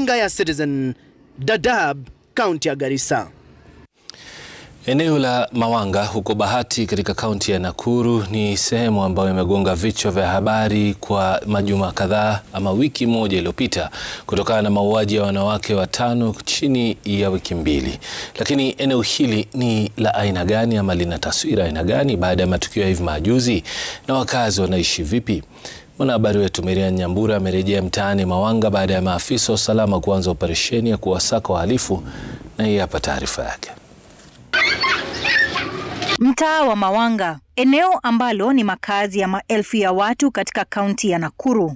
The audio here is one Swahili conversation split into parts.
Runinga ya Citizen, Dadaab, kaunti ya Garissa. Eneo la Mawanga huko Bahati katika kaunti ya Nakuru ni sehemu ambayo imegonga vichwa vya habari kwa majuma kadhaa ama wiki moja iliyopita kutokana na mauaji ya wanawake watano chini ya wiki mbili. Lakini eneo hili ni la aina gani ama lina taswira aina gani baada ya matukio ya hivi majuzi na wakazi wanaishi vipi? Mwanahabari wetu Miriam Nyambura amerejea mtaani Mawanga baada ya maafisa wa usalama kuanza operesheni ya kuwasaka wahalifu na hii hapa taarifa yake. Mtaa wa Mawanga, eneo ambalo ni makazi ya maelfu ya watu katika kaunti ya Nakuru.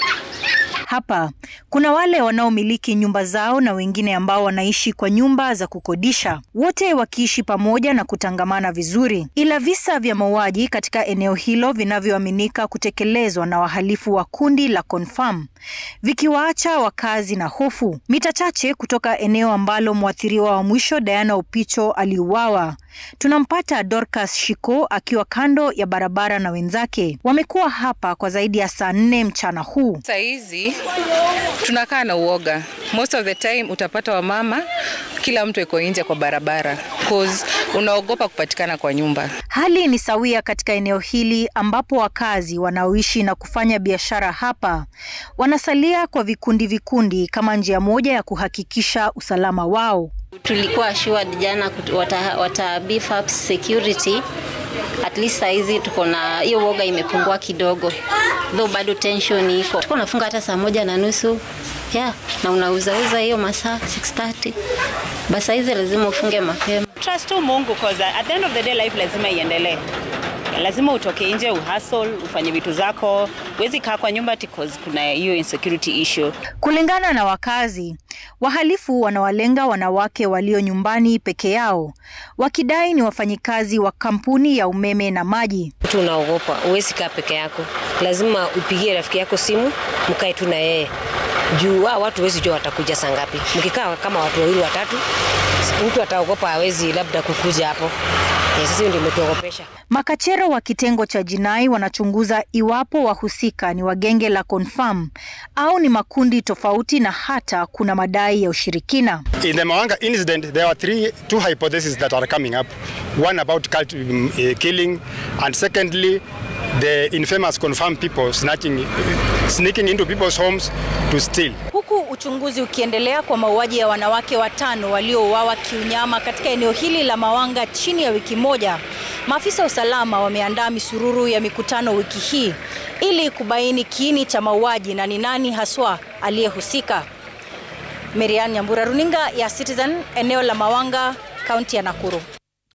Hapa kuna wale wanaomiliki nyumba zao na wengine ambao wanaishi kwa nyumba za kukodisha, wote wakiishi pamoja na kutangamana vizuri. Ila visa vya mauaji katika eneo hilo vinavyoaminika kutekelezwa na wahalifu wa kundi la Confirm vikiwaacha wakazi na hofu. Mita chache kutoka eneo ambalo mwathiriwa wa mwisho Diana Opicho aliuawa, tunampata Dorcas Shiko akiwa kando ya barabara na wenzake. Wamekuwa hapa kwa zaidi ya saa nne mchana huu. Saa hizi tunakaa na uoga. Most of the time utapata wamama, kila mtu iko nje kwa barabara cause unaogopa kupatikana kwa nyumba. Hali ni sawia katika eneo hili ambapo wakazi wanaoishi na kufanya biashara hapa wanasalia kwa vikundi vikundi kama njia moja ya kuhakikisha usalama wao. Tulikuwa assured jana wata, wata beef up security at least saizi tuko na hiyo woga imepungua kidogo, though bado tension iko. Tuko nafunga hata saa moja na nusu yeah, na unauzauza hiyo masaa 6:30 basi saizi lazima ufunge mapema. Trust tu Mungu cause at the end of the day life lazima iendelee. Lazima utoke nje uhustle, ufanye vitu zako. Huwezi kaa kwa nyumba because kuna hiyo insecurity issue. Kulingana na wakazi, wahalifu wanawalenga wanawake walio nyumbani peke yao, wakidai ni wafanyikazi wa kampuni ya umeme na maji. Mtu unaogopa, huwezi kaa peke yako, lazima upigie rafiki yako simu, mkae tu na yeye juu wa watu huwezi jua watakuja saa ngapi. Mkikaa kama watu wawili watatu, mtu ataogopa, hawezi labda kukuja hapo. Sisi ndio imetuogopesha. Makachero wa kitengo cha jinai wanachunguza iwapo wahusika ni wa genge la Confirm au ni makundi tofauti na hata kuna madai ya ushirikina. In the Mawanga incident, there are three, two hypotheses that are coming up. One about cult um, uh, killing, and secondly, the infamous confirmed people snatching, uh, sneaking into people's homes to steal. Huku uchunguzi ukiendelea kwa mauaji ya wanawake watano waliouawa kiunyama katika eneo hili la Mawanga chini ya wiki moja, maafisa wa usalama wameandaa misururu ya mikutano wiki hii ili kubaini kiini cha mauaji na ni nani haswa aliyehusika. Merian Nyambura, runinga ya Citizen, eneo la Mawanga, kaunti ya Nakuru.